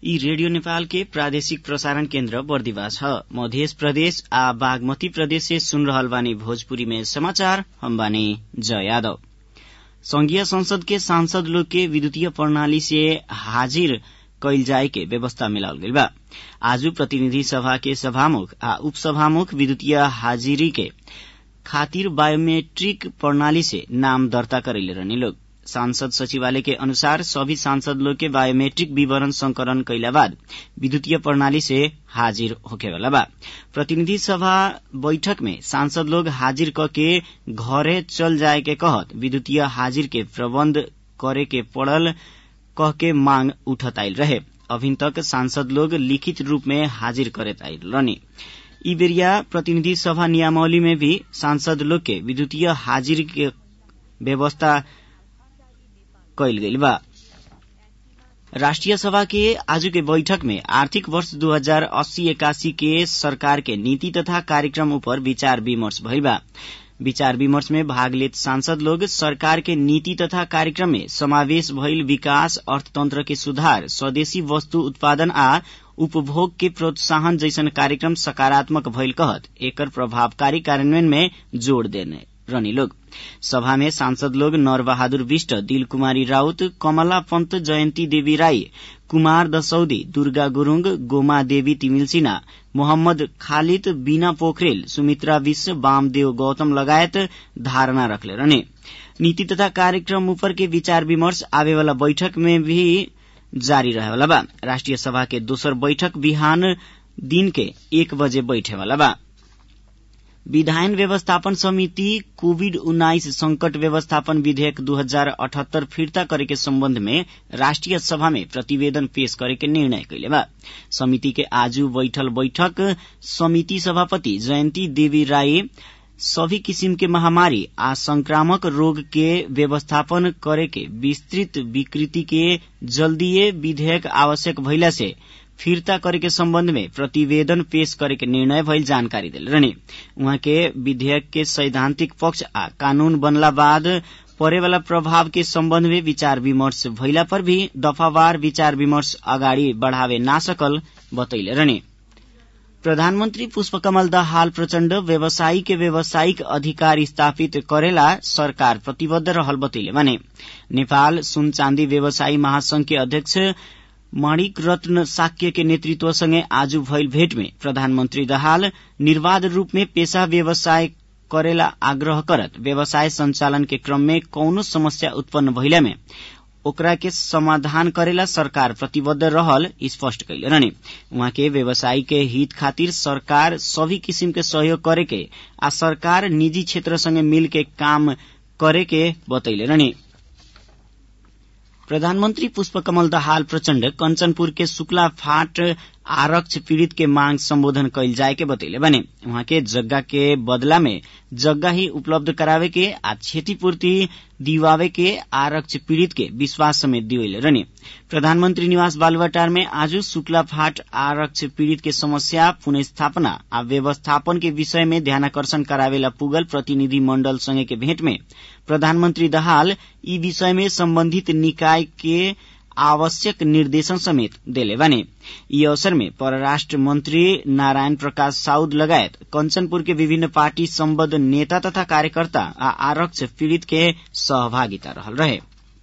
यी रेडियो नेपाल के प्रादेशिक प्रसारण केन्द्र बर्दिवा छ मध्य प्रदेश आ बागमती प्रदेश से सुन रहल बानी भोजपुरी में समाचार हम बानी जय यादव संघीय संसद के सांसद लोग के विद्युतीय प्रणाली से हाजिर कैल जाए के व्यवस्था मिलावल गइल बा आजू प्रतिनिधि सभा के सभामुख आ उपसभामुख विद्युतीय हाजिरी के खातिर बायोमेट्रिक प्रणाली से नाम दर्ता करैले रहने लोग सांसद सचिवालय के अनुसार सभी सांसद लोग के बायोमेट्रिक विवरण संकलन कैला बाद विद्युतीय प्रणाली से हाजिर होखेवाला बा प्रतिनिधि सभा बैठक में सांसद लोग हाजिर क के घरे चल जाए के कहत विद्युतीय हाजिर के प्रबंध करे के पड़ल कह के मांग उठत आयल रहे अभी तक सांसद लोग लिखित रूप में हाजिर करत आयल रहनी ई बेरिया प्रतिनिधि सभा नियमावली में भी सांसद लोग के विद्युतीय हाजिर के व्यवस्था कैल गइल बा राष्ट्रिय सभा के आज के बैठक में आर्थिक वर्ष दू हजार अस्सी एकासी के सरकार के नीति तथा कार्यक्रम ऊपर विचार विमर्श भइल बा विचार विमर्श में भाग लेत सांसद लोग सरकार के नीति तथा कार्यक्रम में समावेश भइल विकास अर्थतंत्र के सुधार स्वदेशी वस्तु उत्पादन आ उपभोग के प्रोत्साहन जैसन कार्यक्रम सकारात्मक भइल कहत एकर प्रभावकारी कार्यान्वयन में जोड़ देने रहनी लोग सभा में सांसद लोग नर बहादुर विष्ट दिल कुमारी राउत कमला पंत जयन्ती देवी राई कुमार दसौदी दुर्गा गुरूङ गोमा देवी तिमिल सिन्हा मोहम्मद खालिद बीना पोखरेल सुमित्रा विश्व वामदेव गौतम लगायत धारणा रखले रहने नीति तथा कार्यक्रम ऊपर के विचार विमर्श आवे वाला बैठक में भी जारी रहेवाला बा राष्ट्रिय सभा के दोसर बैठक बिहान दिन के एक बजे बैठे वाला बा विधायन व्यवस्थापन समिति कोविड उन्नाइस संकट व्यवस्थापन विधेयक दू हजार अठहत्तर फिर्ता करे के सम्बन्ध में राष्ट्रिय सभा में प्रतिवेदन पेश करे के निर्णय कैले बा समिति के आजू बैठल बैठक समिति सभापति जयन्ती देवी राय सभी किसिम के महामारी आ संक्रामक रोग के व्यवस्थापन करे के विस्तृत विकृति के जल्दीय विधेयक आवश्यक भइला से फिर्ता करे के सम्बन्ध में प्रतिवेदन पेश करे के निर्णय भइल जानकारी दिल रहने उहाँ के विधेयक के सैद्धांतिक पक्ष आ कानून बनला बाद परेवाला प्रभाव के सम्बन्ध में विचार विमर्श भइला पर भी दफावार विचार विमर्श अगाडि बढ़ावे ना सकल बतैले रहने प्रधानमन्त्री पुष्पकमल दाहाल प्रचण्ड व्यवसायी के व्यावसायिक अधिकार स्थापित करेला सरकार प्रतिबद्ध रहल बतैले भने नेपाल सुन चाँदी व्यवसायी महासंघ के अध्यक्ष माणिक रत्न साक्य के नेतृत्वसँगै आज भइल भेट में प्रधानमन्त्री दाहाल निर्वाध रूप में पेशा व्यवसाय करेला आग्रह करत व्यवसाय संचालन के क्रम में कौनो समस्या उत्पन्न भइला में ओकरा के समाधान करेला सरकार प्रतिबद्ध रहल स्पष्ट कैले रहने उहाँ के व्यवसायी के हित खातिर सरकार सभी किसिम के सहयोग करे के आ सरकार निजी क्षेत्र संगे मिल के काम करे के बतैले रहने प्रधानमन्त्री पुष्पकमल दाहाल प्रचण्ड कञ्चनपुर के शुक्ला फाट आरक्ष पीड़ित के मांग सम्बोधन कैल जाए के बतैले बने उहाँ के जग्गा के बदला में जग्गा ही उपलब्ध करावे के आ क्षतिपूर्ति दिवावे के आरक्ष पीड़ित के विश्वास समेत दिवैले रहने प्रधानमन्त्री निवास बालुवाटार में आज शुक्ला फाट आरक्ष पीड़ित के समस्या पुनस्थापना आ व्यवस्थापन के विषय में ध्यानकर्षण करावेला पुगल प्रतिनिधि मण्डल संगे के भेंट में प्रधानमन्त्री दाहाल यी विषय में सम्बन्धित निकाय के आवश्यक निर्देशन समेत देले बने यी अवसर में परराष्ट्र मंत्री नारायण प्रकाश साउद लगायत कंचनपुर के विभिन्न पार्टी सम्बद्ध नेता तथा कार्यकर्ता आ आरक्ष पीड़ित के सहभागिता रहल रहे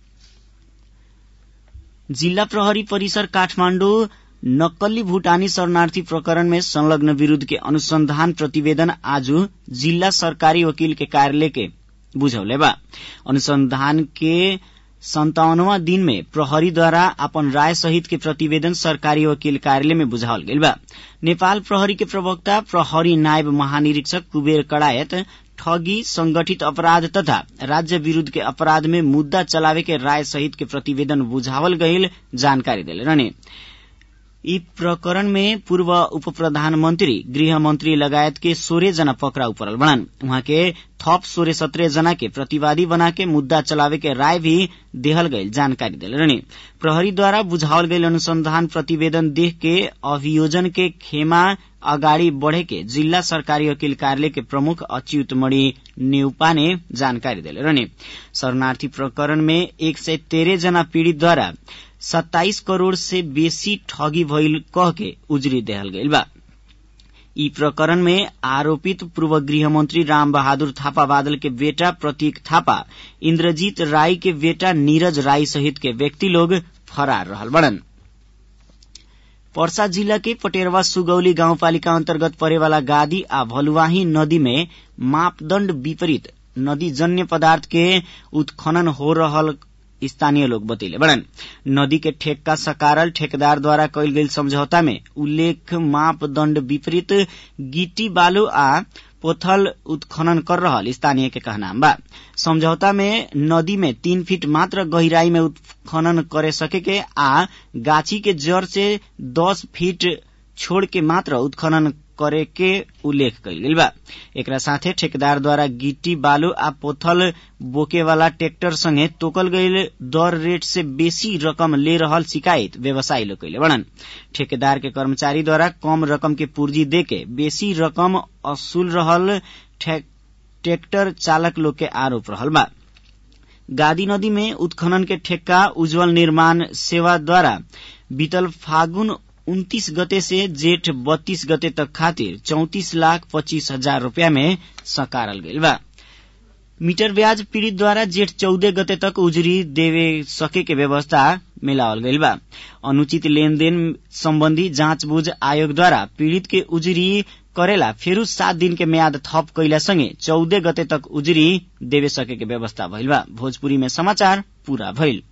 जिल्ला प्रहरी परिसर काठमाण्डु नक्कली भूटानी शरणार्थी प्रकरण में संलग्न विरूद्ध के अनुसंधान प्रतिवेदन आज जिल्ला सरकारी वकील के कार्यालय के बुझौले बा अनुसंधान के संतावनवा दिन में प्रहरीद्वारा अपन राय सहित के प्रतिवेदन सरकारी वकील कार्यालय में बुझावल गइल बा नेपाल प्रहरी के प्रवक्ता प्रहरी नायब महानिरीक्षक कुबेर कड़ायत ठगी संगठित अपराध तथा राज्य विरूद्ध के अपराध में मुद्दा चलावे के राय सहित के प्रतिवेदन बुझावल गइल जानकारी दिले रहने यी प्रकरण में पूर्व उप प्रधानमन्त्री गृह मन्त्री लगायत के सोह्र जना पक्राउ परल बड़ान उहाँ के थप सोह्र सत्रह जना के प्रतिवादी बना के मुद्दा चलावे के राय भी देहल गईल जानकारी दिल रहने प्रहरीद्वारा बुझावल गईल अनुसंधान प्रतिवेदन देख के अभियोजन के खेमा अगाडि बढ़े के जिल्ला सरकारी वकील कार्यालय के प्रमुख अच्युत मणि नेउपा ने जानकारी दिले रहने शरणार्थी प्रकरण में एक सय तेह्र जना पीड़ितद्वारा सत्ताईस करोड़ से बेसी ठगी भइल कह के उजरी देहल गइल बा यी प्रकरण में आरोपित पूर्व गृहमन्त्री राम बहादुर थापा बादल के बेटा प्रतीक थापा इन्द्रजीत राई के बेटा नीरज राई सहित के व्यक्ति लोग फरार रहल बड़न पर्सा जिला के पटेरवा सुगौली गाउँपालिका अन्तर्गत परेवाला गादी आ भलुवाही नदी में मापदण्ड विपरीत नदी जन्य पदार्थ के उत्खनन हो रहल स्थानीय लोग बतैले बड़न नदी के ठेक्का सकारल ठेकेदार द्वारा कैल गेल समझौता में उल्लेख मापदण्ड विपरीत गिट्टी बालू आ पोथल उत्खनन कर रहल स्थानीय के कहनाम बा समझौता में नदी में तीन फीट मात्र गहिराई में उत्खनन करे सके के आ गाछी के जड़ से दस फीट छोड़ के मात्र उत्खनन करे के उल्लेख कैल गेल बा एकरा साथे ठेकेदार द्वारा गिट्टी बालू आ पोथल बोके वाला ट्रैक्टर संगे तोकल गईल दर रेट से बेसी रकम ले रहल शिकायत व्यवसायी लोग कैले बड़न ठेकेदार के कर्मचारी द्वारा कम रकम के पूर्जी देके बेसी रकम असूल रहल ट्रैक्टर चालक लोग के आरोप रहल बा गादी नदी में उत्खनन के ठेक्का उज्जवल निर्माण सेवा द्वारा बीतल फागुन उन्तीस गते से जेठ बत्तीस गते तक खातिर चौतिस लाख पच्चीस हजार रूपया में सकारल गईल बा मीटर ब्याज पीड़ित द्वारा जेठ चौदह गते तक उजरी देवे सके के व्यवस्था मिलावल गईल बा अनुचित लेनदेन संबंधी जाँचबूझ आयोग द्वारा पीड़ित के उजरी करेला फेरू सात दिन के म्याद थप कैला संगे चौदह गते तक उजरी देवे सके के व्यवस्था भइल बा भोजपुरी में समाचार पूरा भइल